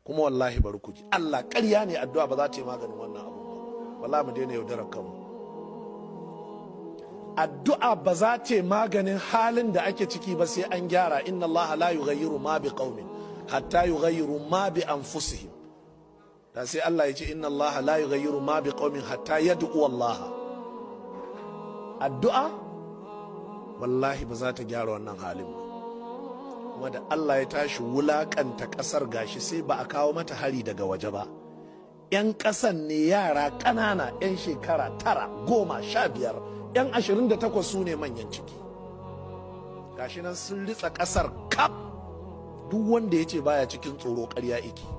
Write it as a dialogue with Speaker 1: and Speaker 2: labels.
Speaker 1: kuma wallahi bari ku ji Allah ƙarya ne addu'a ba za ta yi maganin wannan abu ba wallahi mu daina yaudarar kanmu addu'a ba za ta yi maganin halin da ake ciki ba sai an gyara inna Allah la yughayyiru ma bi qaumin hatta yughayyiru ma bi anfusihim da sai Allah ya ce inna Allah la yughayyiru ma bi qaumin hatta yad'u Allah addu'a wallahi ba za ta gyara wannan halin ba kuma da Allah ya tashi wulakanta kasar gashi sai ba a kawo mata hari daga waje ba 'yan ƙasan ne yara ƙanana 'yan shekara tara goma sha biyar 'yan ashirin da takwas su ne manyan ciki gashi nan sun ritsa ƙasar kaf duk wanda ya ce baya cikin tsoro ƙarya iki